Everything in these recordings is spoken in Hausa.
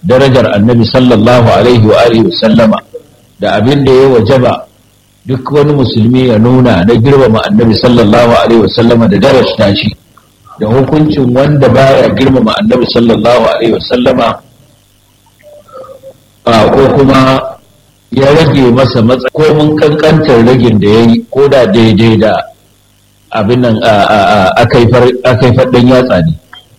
darajar annabi sallallahu alaihi wa alihi sallama da abin da ya wajaba duk wani musulmi ya nuna na girmama annabi sallallahu alaihi wa sallama da darajta shi da hukuncin wanda baya girmama annabi sallallahu alaihi wa sallama ko kuma ya rage masa matsa ko mun kankantar ragin da ya yi ko da daidai da abin nan aka yi faɗin yatsa ne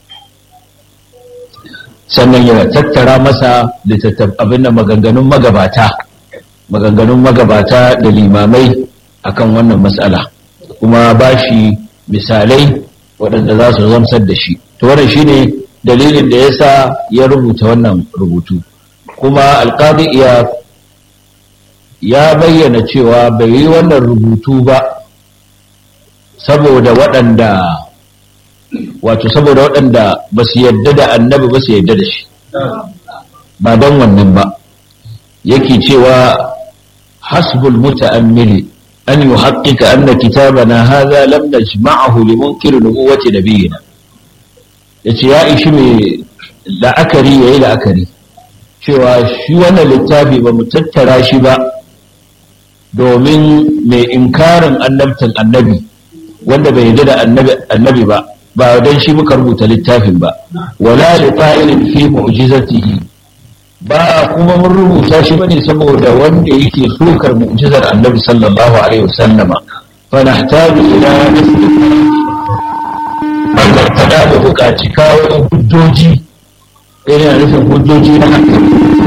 sannan ya tattara masa abin da maganganun magabata maganganun magabata da limamai akan wannan matsala kuma ba shi misalai waɗanda za su zamsar da shi to wannan shine dalilin da ya sa ya rubuta wannan rubutu kuma alƙadi iya ya bayyana cewa bai yi wannan rubutu ba saboda waɗanda wato saboda waɗanda ba su yadda da annabi ba su yadda da shi ba don wannan ba yake cewa hasbul muta'ammili an yi haƙiƙa anna kitabana haza lam najma'ahu li munkir nubuwati nabiyina yace ya ishi mai la'akari yayi la'akari cewa shi wannan littafi ba mu tattara shi ba domin mai inkarin annabtan annabi wanda bai yarda da annabi ba ba don shi muka rubuta littafin ba wala li ta'ilin fi mu'jizatihi ba kuma mun rubuta shi bane saboda wanda yake sukar mu'jizar annabi sallallahu alaihi wasallama fa nahtaju ila Allah ta da bukaci kawo hujjoji irin nufin hujjoji na hankali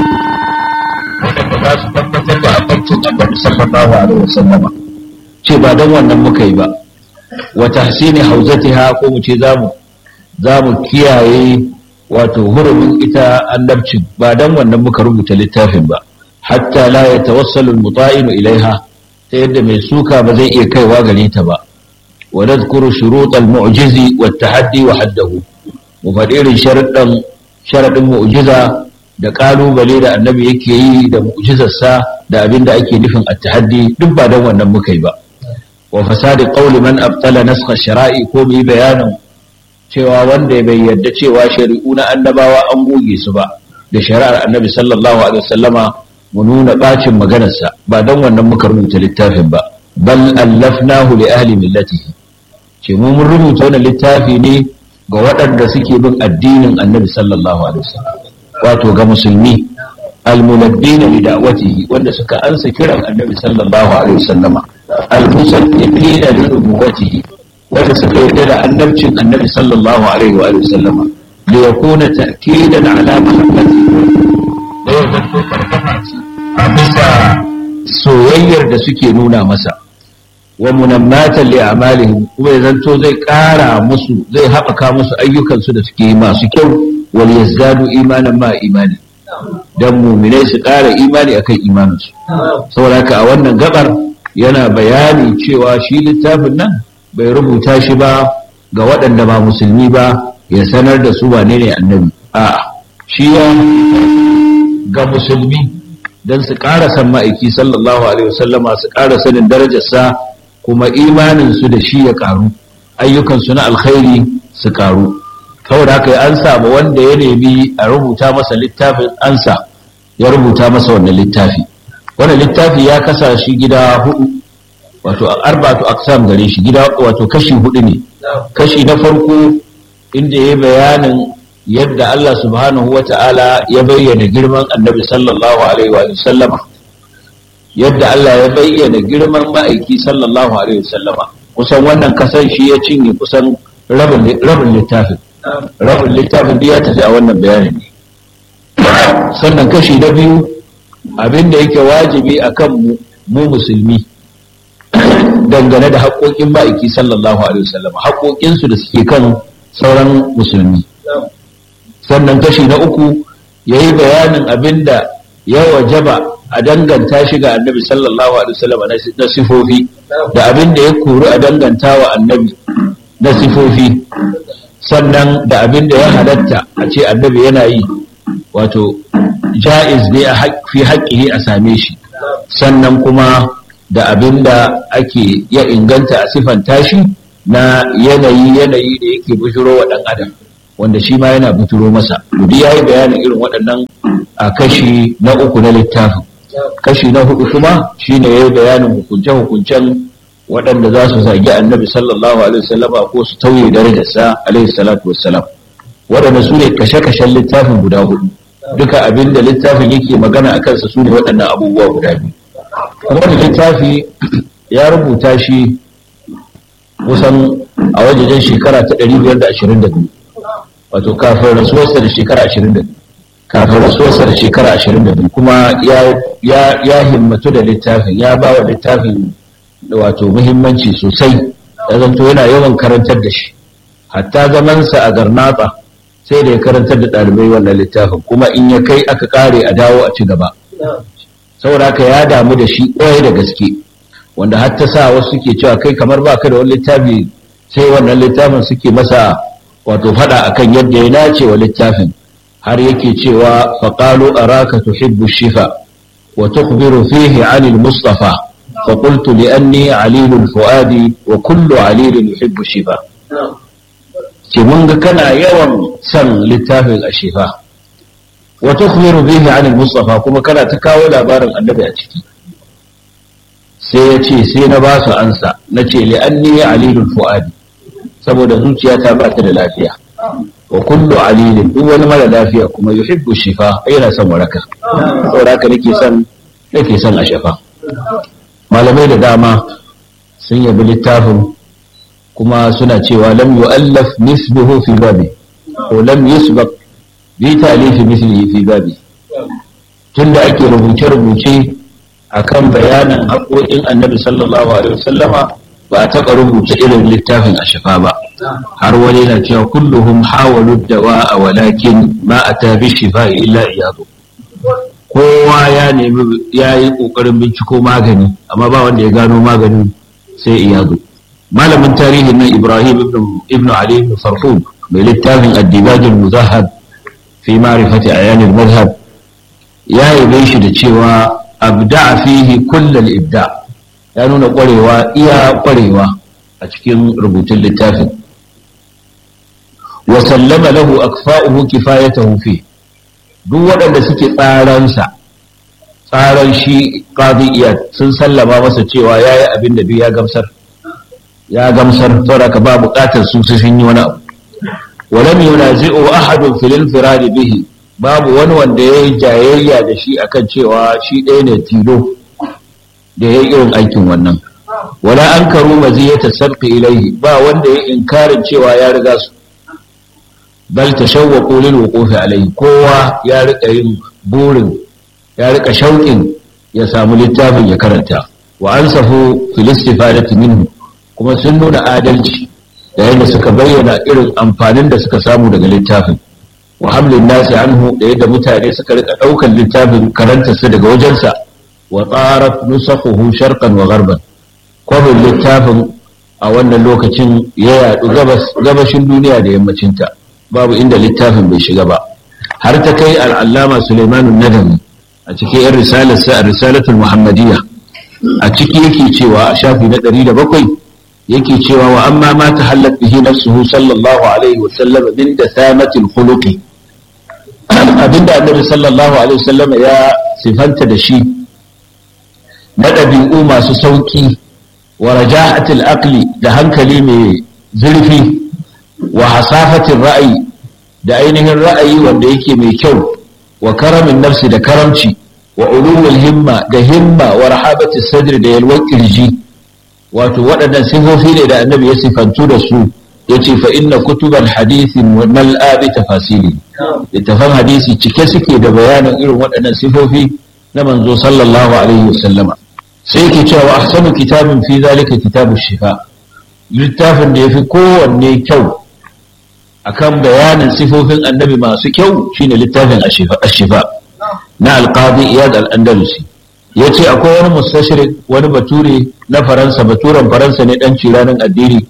za su tabbatar da abincin annabi sallallahu alaihi wasallam ce ba don wannan muka yi ba wa tahsini hauzatiha ko mu ce zamu zamu kiyaye wato hurumin ita annabcin ba don wannan muka rubuta littafin ba hatta la yatawassalu almuta'inu ilaiha ta yadda mai suka ba zai iya kaiwa gare ta ba wa nadhkuru shurut almu'jizi wa tahaddi wa haddahu mu faɗi irin sharuɗan sharaɗin mu'jiza da ƙalubale da annabi yake yi da mu'jizarsa da abin da ake nufin at-tahaddi duk ba don wannan muka yi ba wa fasadi qawli man abtala naskha shara'i ko bi bayanin cewa wanda bai yarda cewa shari'u na annabawa an goge su ba da shari'ar annabi sallallahu alaihi wasallama mu nuna bacin maganarsa ba don wannan muka rubuta littafin ba bal allafnahu li ahli millatihi ce mu mun rubuta wannan littafi ne ga waɗanda suke bin addinin annabi sallallahu alaihi wasallam wato ga musulmi almunabbina li da'watihi wanda suka ansa kiran annabi sallallahu alaihi wasallama almusaddibina li nubuwatihi wanda suka yarda da annabcin annabi sallallahu alaihi wa sallama li yakuna ta'kidan ala mahabbati da ya zanto karfafa ce a bisa soyayyar da suke nuna masa wa munammatan li a'malihim kuma ya zanto zai ƙara musu zai haɓaka musu ayyukansu da suke masu kyau wal yazdadu imanan ma imani dan mu'minai su ƙara imani akan imaninsu saboda haka a wannan gabar yana bayani cewa shi littafin nan bai rubuta shi ba ga waɗanda ba musulmi ba ya sanar da su wane ne annabi a shi ya ga musulmi don su ƙara san ma'aiki sallallahu alaihi wasallama su ƙara sanin darajarsa kuma imaninsu da shi ya ƙaru ayyukansu na alkhairi su ƙaru kawai haka ya ansa ba wanda ya nemi a rubuta masa littafin ansa ya rubuta masa wannan littafi wannan littafi ya kasa shi gida hudu wato arba'atu aqsam gare shi gida wato kashi hudu ne kashi na farko inda ya bayanin yadda Allah subhanahu wata'ala ya bayyana girman annabi sallallahu alaihi wa sallama yadda Allah ya bayyana girman ma'aiki sallallahu alaihi wa sallama kusan wannan kasan shi ya cinye kusan rabin rabin littafin rabin littafin da ya tafi a wannan bayanin ne sannan kashi na biyu abinda yake wajibi akan mu mu musulmi dangane da haƙoƙin ma'aiki sallallahu alaihi wasallam haƙoƙinsu da suke kan sauran musulmi sannan kashi na uku ya yi bayanin abin da ya wajaba a danganta shi ga annabi sallallahu alaihi wasallam na sifofi da abin da ya kori a danganta wa annabi na sifofi sannan da abin da ya halatta a ce annabi yana yi wato ja'iz ne a fi haƙƙihi a same shi sannan kuma da abin da ake ya inganta a siffanta shi na yanayi yanayi da yake bujiro wa ɗan adam wanda shi ma yana buturo masa duk yayi bayanin irin waɗannan a kashi na uku na littafin kashi na hudu kuma shine yayi bayanin hukunce hukuncen waɗanda za su zagi annabi sallallahu alaihi wasallama ko su tauye darajarsa alaihi salatu wassalam waɗanda su ne kashe-kashen littafin guda hudu duka abin da littafin yake magana a kansa su ne waɗannan abubuwa guda biyu kuma da littafi ya rubuta shi kusan a wajejen shekara ta 522 wato kafin rasuwarsa da shekara 22 kafin rasuwarsa da shekara 22 kuma ya himmatu da littafin ya ba wa littafin wato muhimmanci sosai ya zanto yana yawan karantar da shi hatta zamansa a garnatsa sai da ya karantar da ɗalibai wannan littafin kuma in ya kai aka kare a dawo a ci gaba saboda haka ya damu da shi ƙwarai da gaske wanda har ta sa wasu suke cewa kai kamar ba ka da wani littafi sai wannan littafin suke masa wato faɗa akan yadda ya nace wa littafin har yake cewa faƙalu araka tuhibbu shifa wa tukhbiru fihi anil mustafa فقلت لأني عليل الفؤاد وكل عليل يحب الشفاء ce mun ga kana yawan son littafin a shifa wa tukhbiru bihi an al-mustafa kuma kana ta kawo labarin annabi a ciki sai ya ce sai na ba su ansa na ce li anni alilul fuadi saboda zuciyata ba ta da lafiya wa kullu alilin duk wani mara lafiya kuma yuhibbu shifa yana son waraka saboda haka nake son nake son a shafa malamai da dama sun yabi littafin kuma suna cewa lam yu'allaf misluhu fi babi ko lam yusbaq bi ta'lifi mislihi fi babi tunda ake rubuce-rubuce akan bayanin haƙoƙin annabi sallallahu alaihi wasallama ba a taɓa rubuta irin littafin a shafa ba har wani na cewa kulluhum hawalu dawa a walakin ma a tabi shifa illa iyadu kowa ya nemi ya yi ƙoƙarin binciko magani amma ba wanda ya gano maganin sai iyadu malamin tarihin nan ibrahim ibn ali ibn farhud mai littafin addibajin muzahab fi ma'rifati ayanil madhhab ya yabe shi da cewa abda fihi kullal ibda ya nuna kwarewa iya kwarewa a cikin rubutun littafin wa sallama lahu akfa'uhu kifayatahu fi duk waɗanda suke tsaransa tsaran shi qadiyya sun sallama masa cewa yayi abin da duk ya gamsar ya gamsar saboda ka ba buƙatar su sun yi wani abu walam yunazi'u ahadun fil infirad bihi babu wani wanda ya yi jayayya da shi akan cewa shi ɗaya ne tilo da ya yi irin aikin wannan wala an karu maziyata sabqi ilaihi ba wanda ya inkarin cewa ya riga su bal tashawwaqu lil wuqufi alaihi kowa ya rika yin burin ya rika shauƙin ya samu littafin ya karanta wa ansafu fil istifadati minhu kuma sun nuna adalci yayin da suka bayyana irin amfanin da suka samu daga littafin wa hamlin nasi anhu da yadda mutane suka rika daukan littafin karantarsa daga wajensa wa tsarat nusakhuhu sharqan wa gharban kwabin littafin a wannan lokacin ya yadu gabashin duniya da yammacinta babu inda littafin bai shiga ba har ta kai al'allama Suleimanu Nadami a cikin yan risalarsa a risalatul Muhammadiyya a ciki yake cewa a shafi na ɗari da bakwai yake cewa wa amma ma ta hallat bihi nafsuhu sallallahu alaihi wa sallam min da samatil khuluqi abinda annabi sallallahu alaihi wa sallam ya sifanta da shi na ɗabi'u masu sauƙi wa rajahatil aqli da hankali mai zurfi wa hasafatin ra'ayi da ainihin ra'ayi wanda yake mai kyau wa karamin nafsi da karamci wa ulumul himma da himma wa rahabati sadri da yalwar kirji wato waɗannan sifofi ne da annabi ya sifantu da su ya ce fa inna kutuban hadisi mal'a bi tafasili littafan hadisi cike suke da bayanin irin waɗannan sifofi na manzo sallallahu alaihi wasallama sai yake cewa ahsanu kitabin fi zalika kitabu shifa littafin da yafi kowanne kyau akan bayanin sifofin annabi masu kyau shine littafin ashifa na alqadi iyad al-andalusi yace akwai wani mustashrik wani bature na faransa baturen faransa ne dan ciranin addini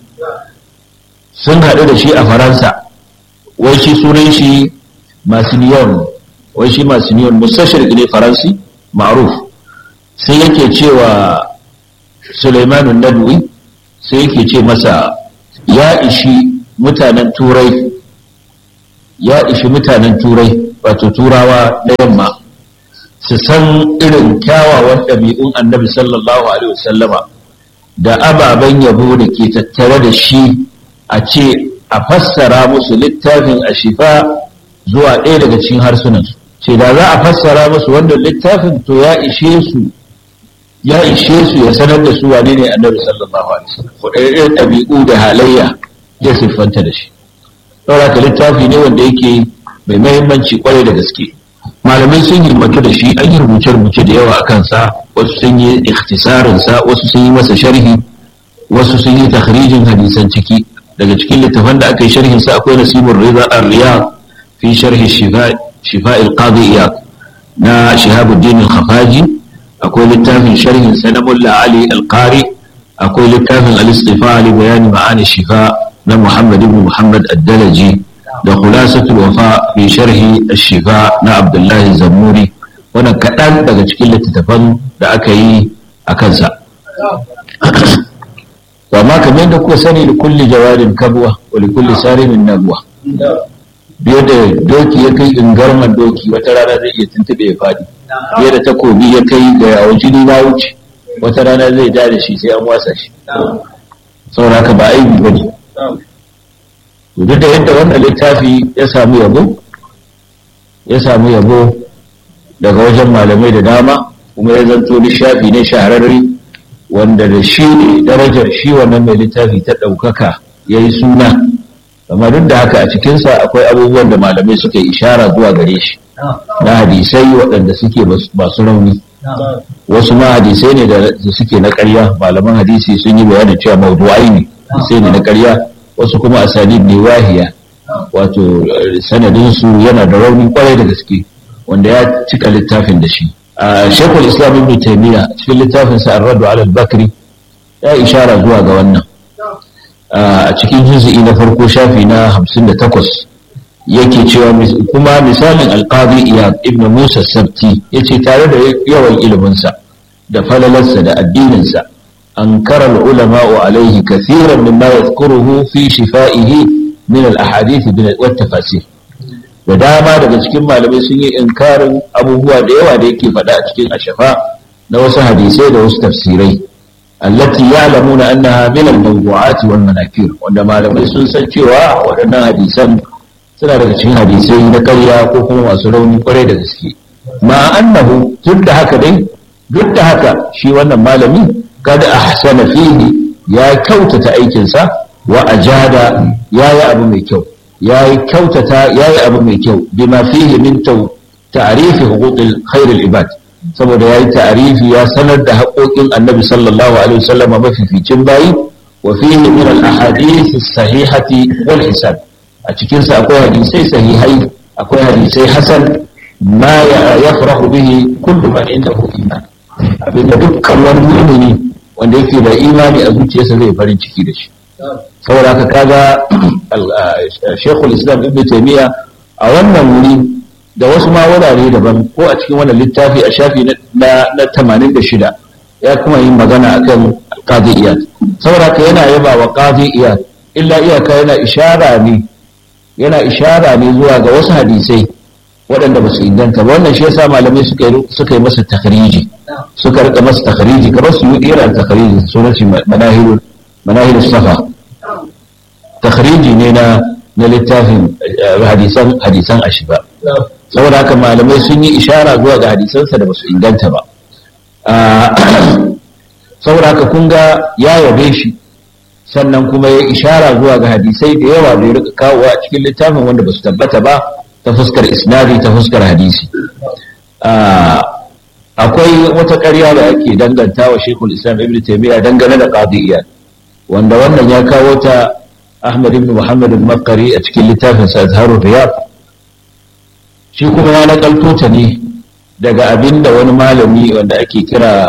sun haɗu da shi a faransa wai shi sunan shi masiniyon wai shi masiniyon mustashrik ne faransi ma'ruf sai yake cewa Suleimanu Nadwi sai yake ce masa ya ishi mutanen turai ya ishi mutanen turai wato turawa na yamma su san irin kyawawan ɗabi'un annabi sallallahu alaihi wasallama da ababen yabo da ke tattare da shi a ce a fassara musu littafin a shifa zuwa ɗaya daga cikin harsunansu ce da za a fassara musu wannan littafin to ya ishe su ya ishe su ya sanar da su wane ne annabi sallallahu alaihi wasallam wadannan ɗabi'u da halayya ya siffanta da shi saboda ka littafi ne wanda yake mai mahimmanci kwarai da gaske malamai sun himmatu da shi an yi rubuce-rubuce da yawa a kansa wasu sun yi ikhtisarin sa wasu sun yi masa sharhi wasu sun yi takhrijin hadisan ciki daga cikin littafan da aka yi sharhin sa akwai nasibur rida ar-riyad fi sharhi shifa shifa al-qadi iyad na shihabuddin al-khafaji akwai littafin sharhin sa na mulla ali al-qari akwai littafin al-istifa li bayani ma'ani shifa na muhammad ibn muhammad ad-dalaji da khulasatul wafa fi sharhi ash-shifa na abdullahi zammuri wannan kaɗan daga cikin littattafan da aka yi a kansa amma kamar yadda kuka sani da kulli jawarin kabwa wa li kulli sarimin nabwa biyo da doki ya kai ingarman doki wata rana zai iya tuntube ya faɗi biyo da takobi ya kai ga yawon jini na wuce wata rana zai ja da shi sai an wasa shi saboda haka ba aibi ba ne duk da yadda wannan littafi ya samu yabo ya samu yabo daga wajen malamai da dama kuma ya zanto lishafi ne shahararri wanda da shi ne darajar shi wannan mai littafi ta ɗaukaka ya yi suna amma duk da haka a cikinsa akwai abubuwan da malamai suka yi ishara zuwa gare shi na hadisai waɗanda suke masu rauni wasu ma hadisai ne da suke na ƙarya malaman hadisi sun yi bayanin cewa mawdu'ai ne hadisai ne na ƙarya wasu kuma asalib ne wahiya wato sanadinsu yana da rauni kwarai da gaske wanda ya cika littafin da shi a shekul islam ibn taymiya cikin littafin sa ar-raddu ala al-bakri ya ishara zuwa ga wannan a cikin juz'i na farko shafi na 58 yake cewa kuma misalin al-qadi iyad ibn musa sabti yace tare da yawan iliminsa da falalarsa da addininsa أنكر العلماء عليه كثيرا مما يذكره في شفائه من الأحاديث والتفاسير da dama daga cikin malamai sun yi inkarin abubuwa da yawa da yake faɗa a cikin ashafa na wasu hadisai da wasu tafsirai allati ya'lamuna annaha min al-mawdu'at wal manakir wanda malamai sun san cewa waɗannan hadisan suna daga cikin hadisai na ƙarya ko kuma masu rauni kwarai da gaske ma annahu duk da haka dai duk da haka shi wannan malami kada ahsana fihi ya kyautata aikinsa wa ajada yayi abu mai kyau yayi kyautata yayi abu mai kyau bima fihi min ta'rifi huquqil khairil ibad saboda yayi ta'rifi ya sanar da haƙoƙin annabi sallallahu alaihi wasallam mafificin bayi wa fihi min al ahadith sahihati wal hisan a cikin sa akwai hadisai sahihai akwai hadisai hasan ma yafrahu bihi kullu man indahu iman abinda dukkan wani mu'mini wanda yake da imani a zuciyarsa zai farin ciki da shi saboda haka kaga shekul islam ibn taymiya a wannan wuri da wasu ma wurare daban ko a cikin wannan littafi a shafi na na 86 ya kuma yin magana akan qadi iyad saboda haka yana yaba wa qadi iyad illa iyaka yana ishara ne yana ishara ne zuwa ga wasu hadisai waɗanda ba su inganta ba wannan shi yasa malamai suka yi masa takhriji suka rika masa takhriji kamar su yi irin takhriji sunan shi manahilul manahilul safa takhriji ne na na littafin hadisan hadisan ashiba saboda haka malamai sun yi ishara zuwa ga hadisansa da ba su inganta ba saboda haka kun ga ya yabe shi sannan kuma ya ishara zuwa ga hadisai da yawa da ya rika kawowa a cikin littafin wanda ba su tabbata ba ta fuskar isnadi ta fuskar hadisi akwai wata ƙarya da ake danganta wa shekul islam ibn taimiyya dangane da qadiyya wanda wannan ya kawo ta ahmad ibn muhammad al-makari a cikin littafin sa azharul riyad shi kuma ya nakalto ta ne daga abinda wani malami wanda ake kira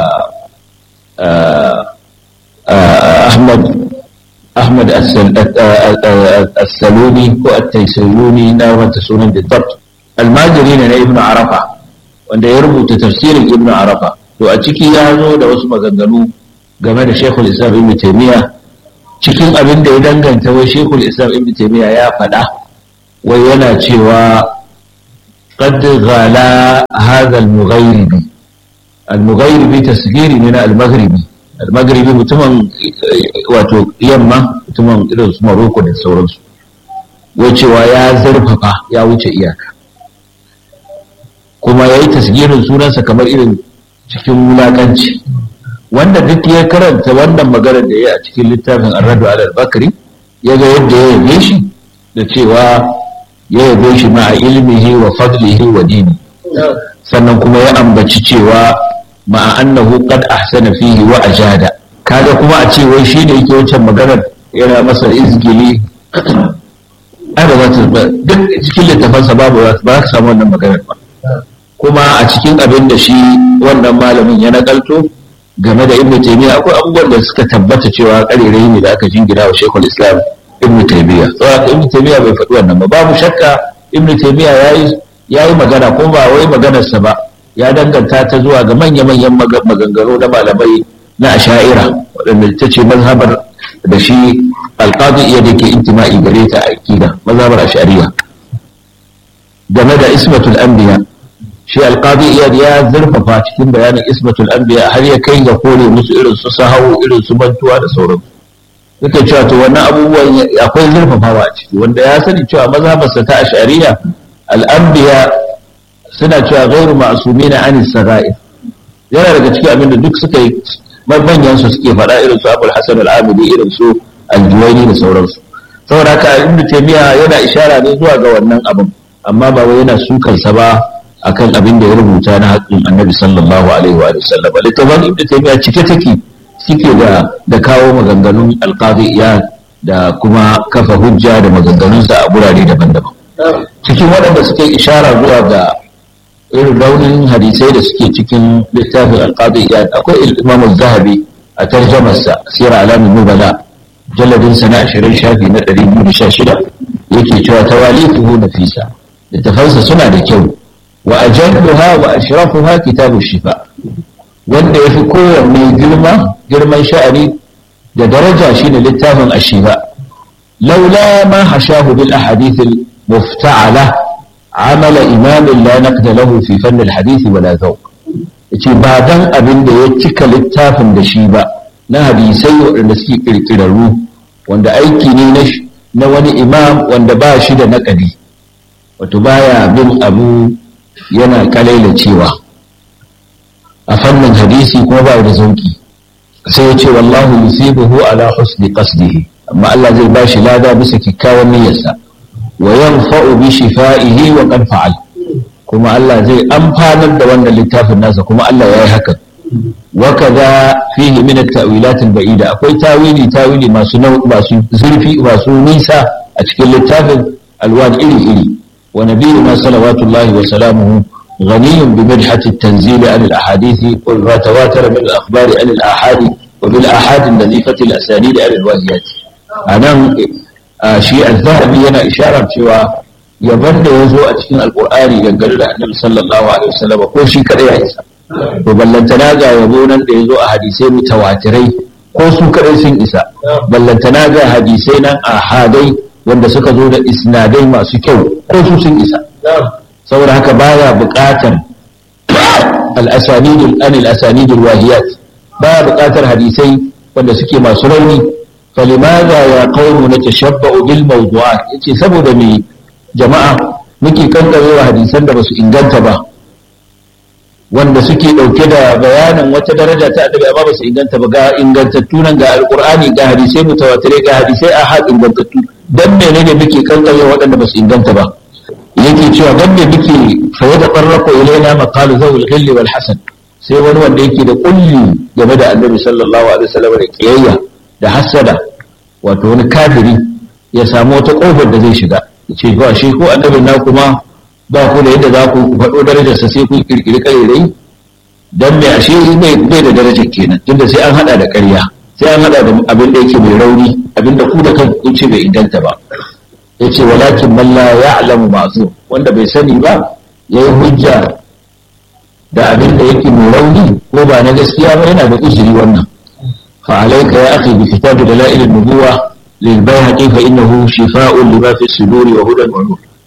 ahmad Ahmad As-Saluni ko At-Taisaluni na wata sunan Bidabt almajiri ne na Ibn Arafa wanda ya rubuta tafsirin Ibn Arafa to a ciki ya zo da wasu maganganu game da Sheikhul Islam Ibn Taymiyyah cikin abin da ya danganta wai Sheikhul Islam Ibn Taymiyyah ya faɗa wai yana cewa qad ghala hadha al-mughayribi al-mughayribi tasghiri ne na al-maghribi al-maghribi mutumin wato yamma mutumin irin su Morocco da sauransu wai cewa ya zurfafa ya wuce iyaka kuma yayi tasgirin sunansa kamar irin cikin wulakanci wanda duk ya karanta wannan maganar da ya a cikin littafin Ar-Radu al-Bakri ya ga yadda ya yabe shi da cewa ya yabe shi ma a ilmihi wa fadlihi wa dini sannan kuma ya ambaci cewa ma'a annahu qad ahsana fihi wa ajada kaga kuma a ce wai shine yake wancan maganar yana masa izgili ai ba za ta duk cikin littafansa babu ba ka samu wannan maganar ba kuma a cikin abin da shi wannan malamin ya nakalto game da ibnu taymiya akwai abubuwan da suka tabbata cewa karerai ne da aka jingina wa shekul islam ibnu taymiya saboda ibnu taymiya bai faɗi wannan ba babu shakka ibnu taymiya yayi yayi magana ko ba wai maganarsa ba ya danganta ta zuwa ga manya-manyan maganganu na malamai na asha'ira waɗanda ta ce mazhabar da shi alƙadu iya da ke intima'i gare ta a aƙida mazhabar ashariya game da ismatul anbiya shi alƙadu iya ya zurfafa cikin bayanin ismatul anbiya har ya kai ga kore musu irin su sahawu irin su mantuwa da sauransu yake cewa to wannan abubuwan akwai zurfafawa a ciki wanda ya sani cewa mazhabarsa ta ashariya al'anbiya suna cewa gairu ma'asumi na anis sara'ir yana daga cikin abin da duk suka yi manyan su suke faɗa irin su abul hasan al-amili irin su al-juwayni da sauransu saboda haka ibnu taymiya yana ishara ne zuwa ga wannan abin amma ba wai yana sukansa ba akan abin da ya rubuta na haƙƙin annabi sallallahu alaihi wa sallam littafin ibnu taymiya cike take suke da da kawo maganganun alqadi da kuma kafa hujja da maganganunsa a gurare daban-daban cikin waɗanda suke ishara zuwa ga irin raunin hadisai da suke cikin littafin alƙadi iyad akwai imam zahabi a tarjamarsa sira alamin nubala jalladin sana ashirin shafi na ɗari biyu da sha shida yake cewa tawalifuhu nafisa littafansa suna da kyau wa ajalluha wa ashrafuha kitabu shifa wanda yafi kowanne girma girman sha'ani da daraja shine littafin ashifa laula ma hashahu bil ahadith al mufta'ala amala imamin la naqda lahu fi fann al hadith wala zawq yace ba dan abin da ya cika littafin da shi ba na hadisai waɗanda suke kirkirarru wanda aiki ne na wani imam wanda ba shi da naƙadi wato baya bin abu yana kalaila cewa a fannin hadisi kuma ba da zauki sai ya ce wallahu yusibuhu ala husni qasdihi amma Allah zai ba shi lada bisa kikkawan niyyarsa wa yanfa'u bi shifa'ihi wa qad fa'al kuma Allah zai amfanar da wannan littafin nasa kuma Allah ya yi hakan wa kaza fihi min at-ta'wilat al-ba'ida akwai tawili tawili masu masu zurfi masu nisa a cikin littafin alwan iri iri wa nabiyuna salawatullahi wa salamuhu غني بمدحة التنزيل عن الأحاديث وما تواتر من الأخبار عن الآحاد وبالآحاد النظيفة الأسانيد عن الواهيات أنا شيء الذهبي أنا إشارة شوى yaban da ya zo a cikin alkur'ani dangane da annabi sallallahu alaihi wasallam ko shi kada ya isa to ballantana ga yabo nan da ya zo a hadisai mutawatirai ko su kadai sun isa ballantana ga hadisai nan a hadai wanda suka zo da isnadai masu kyau ko su sun isa saboda haka baya buƙatar al-asanidul anil asanidul wahiyat baya buƙatar hadisai wanda suke masu rauni falimaza ya qawmu natashabba'u bil mawdu'at yace saboda me jama'a muke kankarewa hadisan da basu inganta ba wanda suke dauke da bayanin wata daraja ta annabi amma basu inganta ba ga ingantattu nan ga alqur'ani ga hadisai mutawatirai ga hadisai ahad ingantattu dan menene muke kankarewa waɗanda basu inganta ba yake cewa dan me muke fa yada qarraqu ilaina maqalu zawil ghilli wal hasan sai wani wanda yake da kulli game da annabi sallallahu alaihi wasallam da kiyayya da hasada wato wani kafiri ya samu wata kofar da zai shiga ce ba shi ko annabin na kuma ba ku da yadda za ku faɗo darajarsa sai kun kirkiri ƙarirai don mai ashe bai da darajar kenan tunda sai an haɗa da ƙarya sai an haɗa da abin da yake mai rauni abin da ku da kan kun ce bai inganta ba ya ce walakin man la ya'lamu ma'zu wanda bai sani ba ya yi hujja da abin da yake mai rauni ko ba na gaskiya ba yana da uzuri wannan fa alayka ya akhi bi kitab dalail an-nubuwah للبيهقي فإنه شفاء لما في الصدور وهدى ونور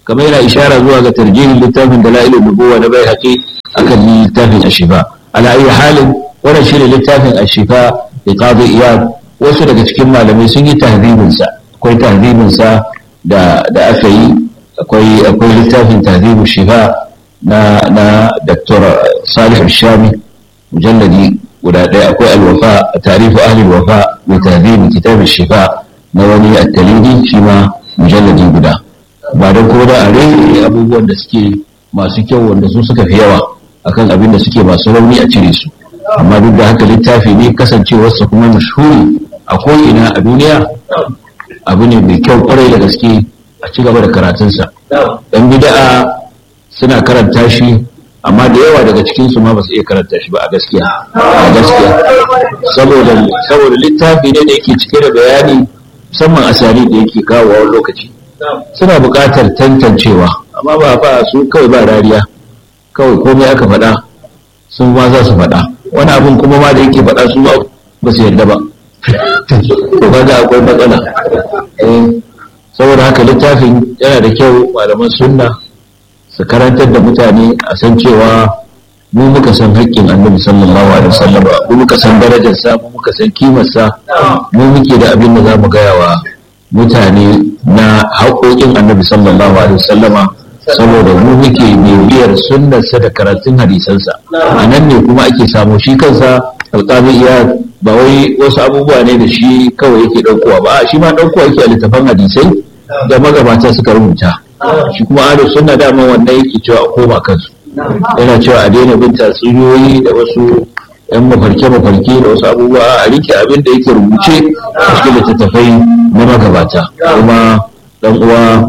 kamar yana ishara zuwa ga tarjihin littafin dalailun nubuwa na bai haƙi akan littafin ashifa ala ayi halin wannan shine littafin ashifa da qadi iyad wasu daga cikin malamai sun yi tahdhibin sa akwai tahdhibin sa da da aka yi akwai akwai littafin tahdhibu shifa na na Dr. Salih Shami mujalladi guda ɗaya akwai alwafa tarifu ahli alwafa wa tahdhibu kitab shifa na wani at-talidi shi ma mujalladi guda ba don ko da a rere abubuwan da suke masu kyau wanda su suka fi yawa akan abin da suke masu rauni a cire su amma duk da haka littafi ne kasancewarsa kuma mashhuri a ko'ina a duniya abu ne mai kyau kwarai da gaske a ci gaba da karatunsa dan bida'a suna karanta shi amma da yawa daga cikinsu ma ba su iya karanta shi ba a gaskiya a gaskiya saboda saboda littafi ne da yake cike da bayani musamman asali da yake kawo wani lokaci suna buƙatar tantancewa amma ba ba su kawai ba rariya kawai komai aka faɗa sun ma za su faɗa wani abin kuma ma da yake faɗa su ba su yarda ba to kaga akwai matsala saboda haka littafin yana da kyau malaman sunna su karantar da mutane a san cewa mu muka san haƙƙin annabi sallallahu alaihi wasallam mu muka san darajarsa mu muka san kimarsa mu muke da abin da za mu gaya wa mutane na haƙoƙin annabi sallallahu alaihi wasallama saboda mu muke bibiyar sunnarsa da karatun hadisansa a nan ne kuma ake samu shi kansa alƙali iya ba wai wasu abubuwa ne da shi kawai yake ɗaukowa ba shi ma ɗaukowa yake a littafan hadisai da magabata suka rubuta shi kuma ahlus sunna dama wannan yake cewa a koma kansu yana cewa a daina bin tatsuniyoyi da wasu yan mafarke-mafarke da wasu abubuwa a rike abin da yake rubuce a cikin littattafai na magabata kuma dan uwa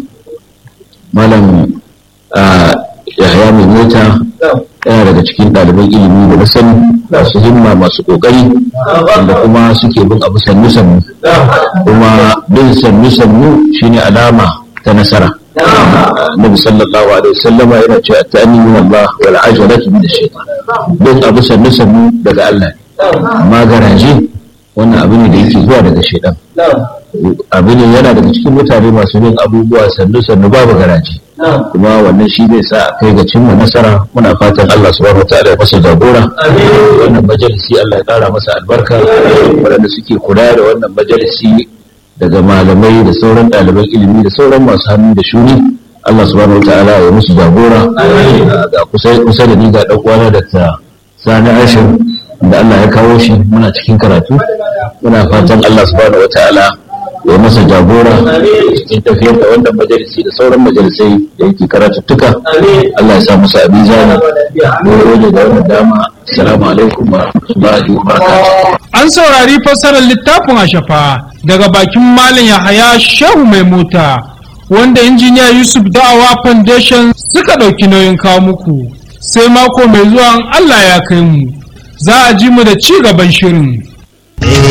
malam yahaya mai mota yana daga cikin ɗaliban ilimi da na sani masu himma masu ƙoƙari wanda kuma suke bin abu sannu-sannu kuma bin sannu-sannu shine alama ta nasara Nabi sallallahu alaihi wasallama yana cewa ta'ani min Allah wal ajalatu min ash-shaytan bin abu sannu-sannu daga Allah amma garaje wannan abu ne da yake zuwa daga shaitan abu ne yana daga cikin mutane masu bin abubuwa sannu-sannu babu garaje kuma wannan shi zai sa a kai ga cimma nasara muna fatan Allah subhanahu wataala ya masa jagora wannan majalisi Allah ya kara masa albarka waɗanda suke kula da wannan majalisi daga malamai da sauran ɗaliban ilimi da sauran masu hannu da shuni Allah subhanahu wataala ya musu jagora ga kusa da ni ga ɗan uwana da ta sani ashir da Allah ya kawo shi muna cikin karatu muna fatan Allah subhanahu wataala ya masa jagora cikin tafiyar da wannan majalisi da sauran majalisai da yake karatuttuka Allah ya sa musu abin zani gode da wannan dama assalamu alaikum wa rahmatullahi wa barakatuh an saurari fassarar littafin ashafa daga bakin malam Yahaya Shehu mai mota wanda injiniya Yusuf Da'awa Foundation suka ɗauki nauyin kawo muku sai mako mai zuwa Allah ya kai mu za a ji mu da ci gaban shirin